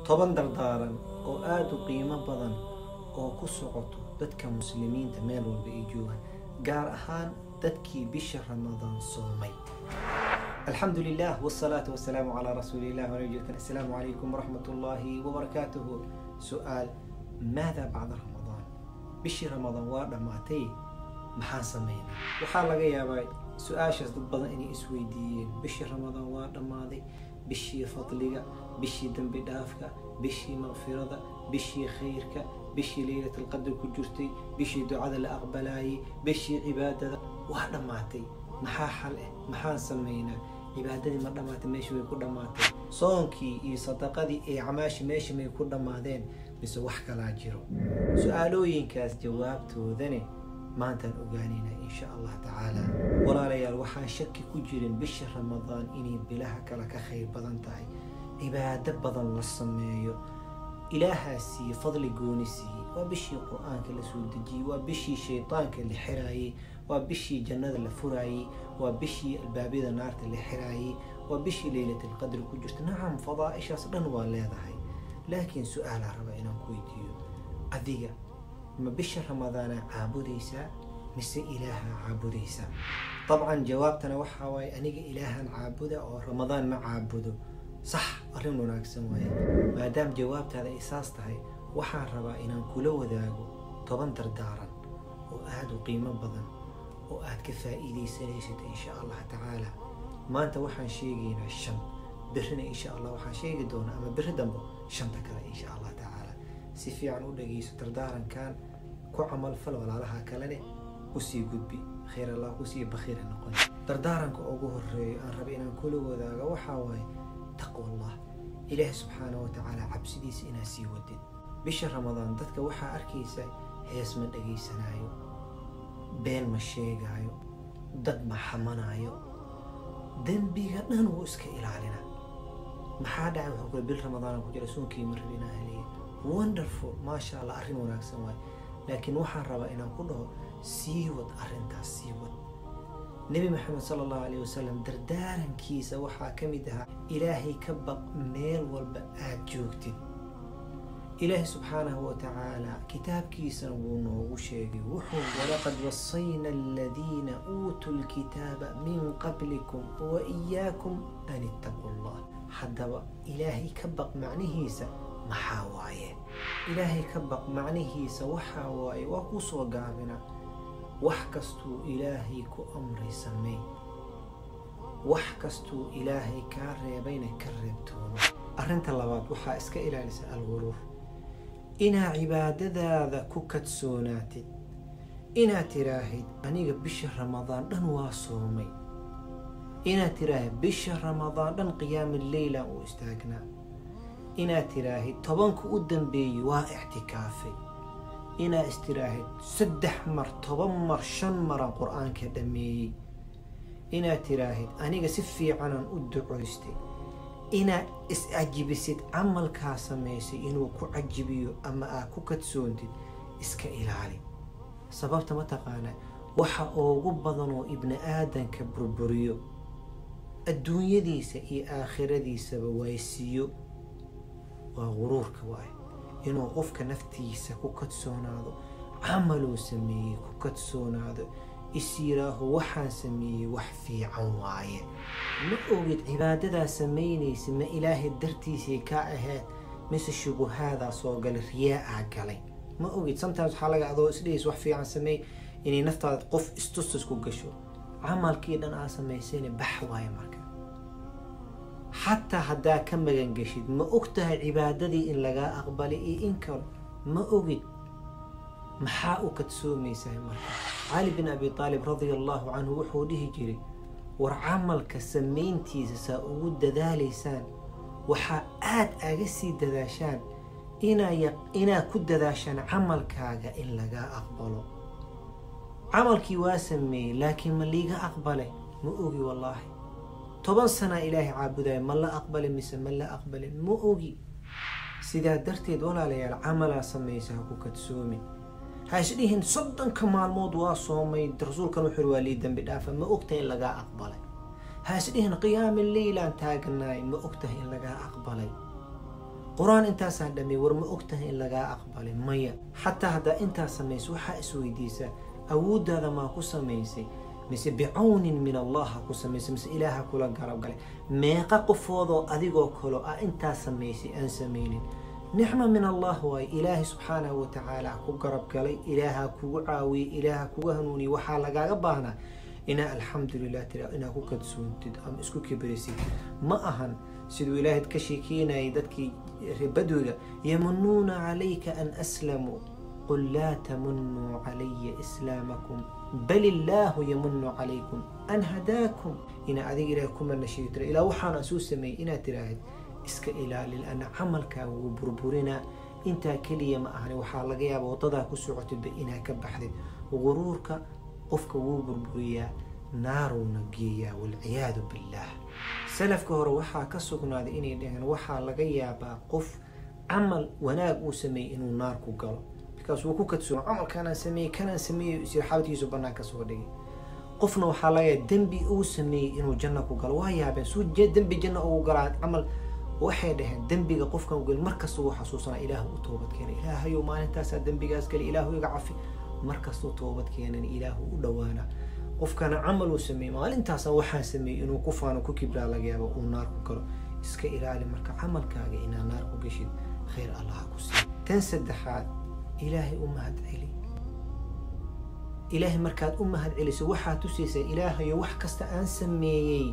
toban dardaaran oo aada u qiimo badan oo ku socoto dadka muslimiinta meel walba ay joogaan gaar ahaan dadkii bisha ramadaan soomay alxamdu lilah wsalaatu wasalaamu calaa rasuulilah wanajikan assalaamu calaykum waraxmat ullaahi wabarakaatuhu su-aal maada bacda ramadaan bishii ramadaan waa dhammaatay maxaan sameynaa waxaa laga yaabaa su-aashaas dad badan inay isweydiiyeen bishii ramadaan waa dhammaaday bishii fadliga bishii dembi dhaafka bishii maqfirada bishii khayrka bishii leylat alqadr ku jirtay bishii ducada la aqbalaayay bishii cibaadada waa dhammaatay maxaa xal ah maxaan sameynaa cibaadadii ma dhammaatay meesha way ku dhammaatay soonkii iyo sadaqadii ee camaashi meesha may ku dhammaadeen mise wax kalaa jiro su-aalooyinkaas jawaabtoodane maantaan ogaanaynaa insha allah tacaala walaalayaal waxaan shaki ku jirin bisha ramadaan inay bilaha kale ka khayr badan tahay cibaado badan la sameeyo ilaahaa siiye fadli gooni siiyey waa bishii qur-aanka la soo dejiyey waa bishii shaydaanka la xiraayey waa bishii jannada la furaayey waa bishii albaabyada naarta la xiraayey waa bishii leylat alqadri ku jirta nacam fadaa-ishaas dhan waa leedahay laakiin su-aalaa raba inaan ku weydiiyo adiga ma bisha ramadaanaa caabudaysaa mise ilaahaa caabudaysaa dabcan jawaabtana waxaa waaye aniga ilaahan caabuda oo ramadaan ma caabudo sax arrin wanaagsan waaye maadaama jawaabtaada ay saas tahay waxaan rabaa inaan kula wadaago toban dardaaran oo aada u qiimo badan oo aad ka faa'iidaysanaysid insha allah tacaala maanta waxaan sheegaynaa shan berrina insha allah waxaan sheegi doonaa ama berri dambo shanta kale insha allah tacaala si fiican u dhageyso dardaarankan ku camal fal walaalaha kalene usii gudbi khayr allah kusii bakhiira noqon dardaaranka ugu horeeyo aan raba inaan kula wadaago waxaa waaye taqwa allah ilaahi subxaana wa tacaala cabsidiisa inaad sii wadid bisha ramadaan dadka waxaa arkaysa hees ma dhagaysanaayo been ma sheegaayo dad ma xamanaayo dembiga dhan wuu iska ilaalina maxaa dhacay wuxuu kule bil ramadaan ku jira soonkii ma rabi inaan heliya wonderful maasha allah arrin wanaagsan waaye laakiin waxaan rabaa inaan ku dhaho sii wad arrintaas sii wad nebi maxamed sala allahu alayh wasalam dardaarankiisa waxaa ka mid ahaa ilaahay ka baq meel walba aada joogtid ilaahi subxaanahu wa tacaala kitaabkiisana wuu noogu sheegay wuxuu walaqad wasayna aladiina uutuu lkitaaba min qablikum wa iyaakum an ittaquu llah haddaba ilaahay ka baq macnihiisa maxaa waaye ilaahay ka baq macnihiisa waxaa waaye waa kuu soo gaabina wax kastuu ilaahay ku amray samey wax kastuu ilaahay kaa reebayna ka reebtoono arrinta labaad waxaa iska ilaalisa alguruur inaad cibaadadaada ku kadsoonaatid inaad tiraahid aniga bisha ramadaan dhan waa soomay inaad tiraahid bisha ramadaan dhan qiyaami leyla uu istaagnaa inaad tiraahid tobanka u dambeeyey waa ictikaafay inaad istiraahid saddex mar toban mar shan maran qur-aanka dhammeeyey inaad tiraahid aniga si fiicanaan u ducoystay inaad is-cajibisid camalkaa samaysay inuu ku cajibiyo ama aad ku kadsoontid iska ilaali sababta mataqaanaa waxa ugu badan oo ibni aadanka burburiyo adduunyadiisa iyo aakhiradiisaba waaysiiyo waa guruurka waay inuu qofka naftiisa ku kadsoonaado camaluu sameeyey ku kadsoonaado is yiraaho waxaan sameeyey wax fiican waaye ma ogid cibaadadaa samaynaysa ma ilaahay dartiisay ka ahayd mise shubuhaadaa soo galay riyaa aa galay ma ogid sometimes waxaa laga adoo isdhehaysa wax fiican sameey inay naftaada qof istustus ku gasho camalkii dhan aa samaysayna bax waaye marka xataa haddaa ka magan geshid ma og tahay cibaadadii in lagaa aqbalay iyo in kale ma ogid maxaa u kadsoomaysaa marka cali bin abi aalib radia allahu canhu wuxuu dhihi jiray war camalka samayntiisa saa ugu dadaalaysaan waxaa aada aga sii dadaashaan inaad ku dadaashaan camalkaaga in lagaa aqbalo camalkii waa sameeyey laakiin ma liiga aqbalay ma ogi wallaahi toban sanaa ilaahay caabudaya ma la aqbalin mise ma la aqbalin ma ogi sidaa darteed walaalayaal camalaa samaysa ha ku kadsoomin ha isdhihin soddonka maalmood waa soomay rasuulkan wuxuu waa lii dambi dhaafa ma ogtahay in lagaa aqbalay ha isdhihin qiyaami leylaan taaganaay ma ogtahay in lagaa aqbalay qur-aan intaasaan dhameey war ma og tahay in lagaa aqbalay maya xataa haddaa intaas samayso waxaa isweydiisaa awooddaada maa ku samaysay mise bicawnin min allah ha ku samaysay mise ilaaha kula garab galay meeqa qofoodoo adigoo kalo ah intaas samaysay aan samaynin nicma min allah waaye ilaahay subxaanahu watacaala ku garab galay ilaaha kugu caawiyey ilaaha kugu hanuuniyey waxaa lagaaga baahnaa inaa alxamdulilah tira inaa ku kadsoontid ama isku kibrisid ma ahan siduu ilaahay ka sheekeynayay dadkii reebadooda yamunuuna calayka an aslamuu qul laa tamunuu calaya islaamakum bal illaahu yamunu calaykum an hadaakum inaa adiga ilahay ku manashiyo tira ilaa waxaana suu sameeyey inaad tiraahid iska ilaali lana camalkaaga wuu burburinaa intaa keliya ma ahani waxaa laga yaaba wadadaa ku socotidba inaa ka baxdid guruurka qofka wuu burburiyaa naaruuna geeyaa walciyaadu billaah salafka hore waxaa ka sugnaaday inay dhaheen waxaa laga yaabaa qof camal wanaag uu sameeyey inuu naar ku galo bikaas wuu ku kadsoon camalkanaan sameeyey kanaan sameeyey sirxaabadkiisu bannaan ka soo dhigay qofna waxaa laga yaaba dembi uu sameeyey inuu janno ku galo waa yaabeen suu dembi janno ugu galaa camal waxay dhaheen dembiga qofkan u geli markasta uu xasuusanaa ilaahu u toobad keenay ilaahayow maalintaasaa dembigaas geli ilaahu iga cafi markastuu toobad keenan ilaahu u dhowaana qofkana camal uu sameeyey maalintaasa waxaan sameeyey inuu ku faano ku kibraa laga yaabo uu naar ku galo iska ilaali marka camalkaaga inaa naar ku geshid khayr allaha ku siiy tan saddexaad ilaahay u mahad celi ilaahay markaad u mahad celiso waxaad tusaysaa ilaahayo wax kasta aan sameeyey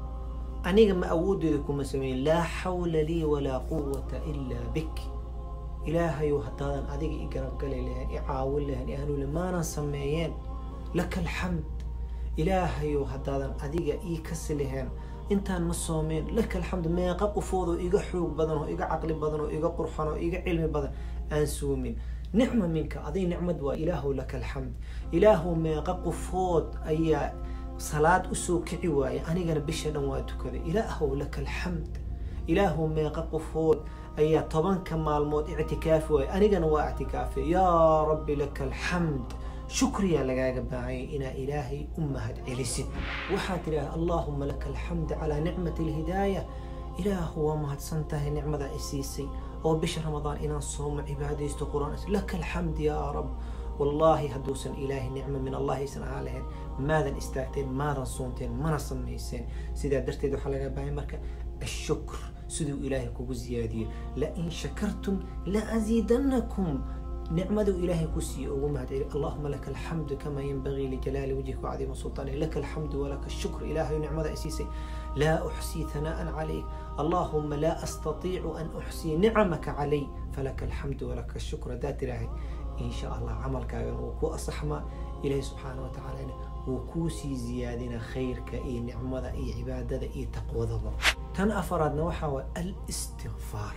aniga ma awoodeeda kuma sameeyin laa xawla lii walaa quwata ilaa bik ilaahayow haddaadan adiga i garabgali lahayn i caawin lahayn i hanuuli maanan sameeyeen laka alxamd ilaahayow haddaadan adiga ii kasi lahayn intaan ma soomeen laka alxamd meeqa qofoodoo iga xoog badan oo iga caqli badan oo iga qurxan oo iga cilmi badan aan soomin nicma minka aday nicmad waa ilaahow laka alxamd ilaahow meeqa qofood ayaa salaad usoo kici waaye anigana bisha dhan waa tukaday ilaahow laka alxamd ilaahow meeqa qofood ayaa tobanka maalmood ictikaafi waaye anigana waa ictikaafay yaa rabbi laka alxamd shukriyaa lagaaga baahanyay inaa ilaahay u mahad celisid waxaad tidhaha allaahuma laka alxamd calaa nicmati alhidaaya ilaahu waa mahadsan tahay nicmada i siisay oo bisha ramadaan inaan soomo cibaadaysto quraan laka alxamd yaa rab wallaahi hadduusan ilaahay nicmo min allah aysan ahaan lahayn maadan istaagteen maadan soonteen mana samayseen sidaa darteed waxaa laga baahanya marka ashukr siduu ilaahay kugu ziyaadiyo lain shakartum laaziidanakum nicmaduu ilaahay ku siiye ugu mahad celi allahuma laka alxamdu kamaa yanbagii lijalaali wajhika wacdiima sultaani laka alxamdu walaka ashukr ilaahayu nicmada i siisay laa uxsii hanaa'an calayk allahuma laa astatiicu an uxsii nicamaka calay falaka alxamdu walaka ashukr haddaad tiraahay in sha allah camalkaagan wuu ku asaxmaa ilaahi subxaana wa tacaalana wuu kuu sii ziyaadina khayrka iyo nicmada iyo cibaadada iyo taqwadaba tan afaraadna waxaa waay alistikfaar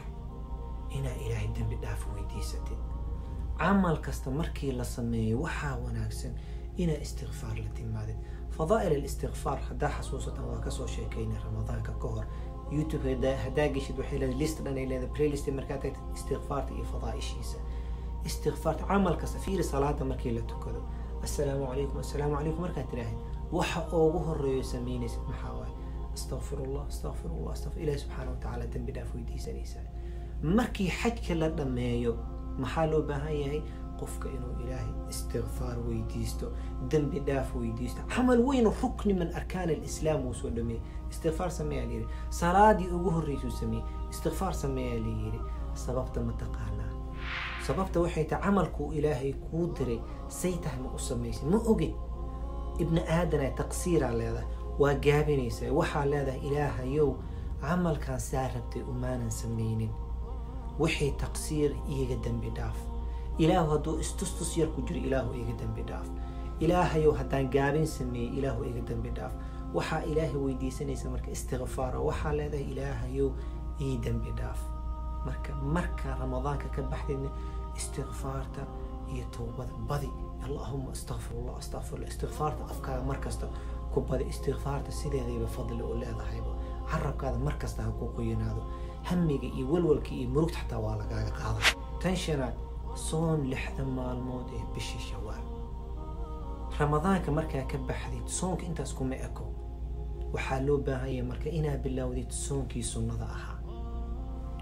inaa ilaahay dembi dhaaf weydiisatid camal kasta markii la sameeyo waxaa wanaagsan inaa istikfaar la timaadid fadaa'il alistikfaar haddaa xasuusatan waa kasoo sheekaynay ramadaanka ka hor youtube haddaa geshid waxay leedahay list dhan ay leedahay playlist markaa tagtid istikfaarta iyo fadaa'ishiisa istikfaarta camal kasta fiiri salaada markii la tukado assalaamu calaykum assalaamu calaykum markaad tiraahid waxa ugu horeeyo samaynaysid maxaa waaye astaqfirullah astaqfirullah astaqfir ilahi subxaana wa tacaala dembi dhaaf weydiisanaysaa markii xajka la dhammeeyo maxaa loo baahan yahay qofka inuu ilaahay istikfaar weydiisto dembi dhaaf weydiisto camal weyn rukni min arkaan alislaam wuu soo dhameeyey istikfaar sameeyaa layidhi salaadii ugu horreysuu sameeyey istikfaar sameeyaa layidhi sababta ma taqaanaa sababta waxay tahay camalkuu ilaahay kuu diray say tahay ma u samaysay ma ogid ibni aadana taqsiiraa leedahay waa gaabinaysaa waxaa leedahay ilaahayow camalkaan saa rabtay umaanan samaynin wixii taqsiir iiga dembi dhaaf ilaahu hadduu istustus yar ku jiro ilaahu iiga dembi dhaaf ilaahayow haddaan gaabin sameeyey ilaahu iiga dembi dhaaf waxaa ilaahay weydiisanaysa marka istikfaara waxaa leedahay ilaahayow ii dembi dhaaf marka marka ramadaanka ka baxdayna istikfaarta iyo towbada badi allahuma astaqfirullah astaqfirullah istikfaarta afkaaga markasta ku badi istikfaarta sideedayba fadli u leedahayba carabkaada markasta ha ku qoyanaado hamiga iyo walwalka iyo murugta xataa waa lagaaga qaada tan shanaad soon lixda maalmood ee bisha shawaal ramadaanka markaa ka baxdid soonka intaas kuma eko waxaa loo baahanya marka inaa bilowdid soonkii sunnada ahaa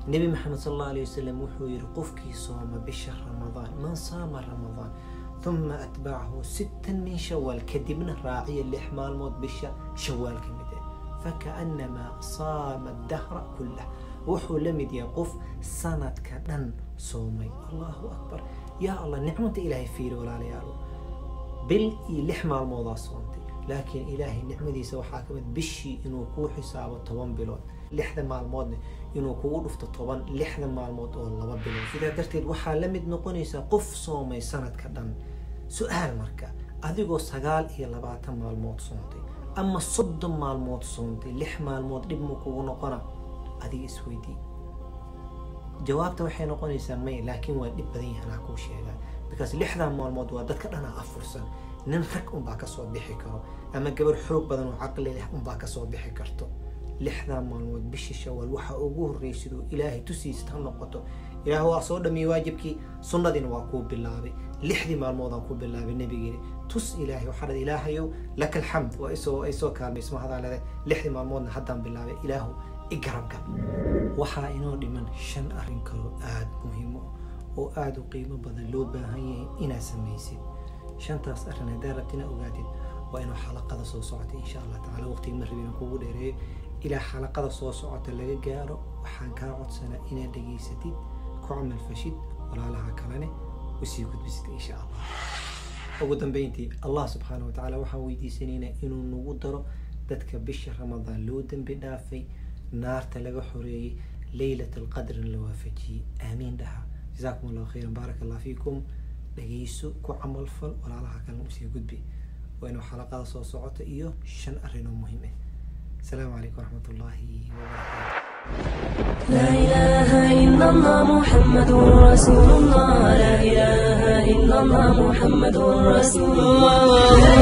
nebi maxamed sal allahu alayh wasalam wuxuu yihi qofkii sooma bisha ramadaan man saama ramadaan uma atbacahu sittan min shawaal kadibna raaciya lix maalmood bisha shawaal ka mid ah fakaannamaa saama dahra kullah wuxuu la mid yahay qof sanadka dhan soomay allahu akbar yaa allah nicmada ilaahay fiiri walaalayaalo bil iyo lix maalmoodaa soontay laakiin ilaahay nicmadiisa waxaa ka mid bishii inuu kuu xisaabo toban bilood lixda maalmoodna inuu kugu dhufto toban lixda maalmood oo laba bilood sidaa darteed waxaa la mid noqonaysaa qof soomay sanadka dhan su-aal marka adigoo sagaal iyo labaatan maalmood soontay ama soddon maalmood soontay lix maalmood dhib mu kugu noqona adiga isweydii jawaabta waxay noqonaysaa may laakiin waa dhib badan yahanaa kuu sheegaa because lixdan maalmood waa dadka dhanaa afursan nin rag unbaa kasoo bixi karo ama gabar xoog badan oo caqli leh unbaa kasoo bixi karto lixdan maalmood bishii shawaal waxaa ugu horreeyay siduu ilaahay tusiista ha noqoto ilaah waa soo dhamiyey waajibkii sunnadiina waa kuu bilaabay lixdii maalmoodaan ku bilaabay nebigeeni tus ilaahay waxaa dhada ilaahayow laka alxamd waa isoo ay soo kaalmaysma hadaa leedahay lixdii maalmoodna haddaan bilaabay ilaahu i garabgal waxaa inoo dhiman shan arrin kaloo aada muhiimo oo aada u qiimo badan loo baahan yahay inaad samaysid shantaas arrin haddaa rabti inaad ogaatid waa inuu xalaqada soo socota insha allah tacala waqtiga ma rabin kugu dheereeyo ilaa xalaqada soo socota laga gaaro waxaan kaa codsanaa inaad dhegaysatid ku camal fashid walaalaha kalene usii gudbisid insha allah ugu dambeyntii allah subxaana watacaala waxaan weydiisanaynaa inuu nagu daro dadka bisha ramadaan loo dembi dhaafay naarta laga xoreeyey leylat alqadrina la waafajiyey aamiin dhaha jazaakum allahu khayran baaraka allah fiikum dhegeyso ku camal fal walaalaha kalena usii gudbi waa inuu xalaqada soo socota iyo shan arrin oo muhiim ah السلام عليكم ورحمة الله وبركاته لا إله إلا الله محمد رسول الله لا إله إلا الله محمد رسول الله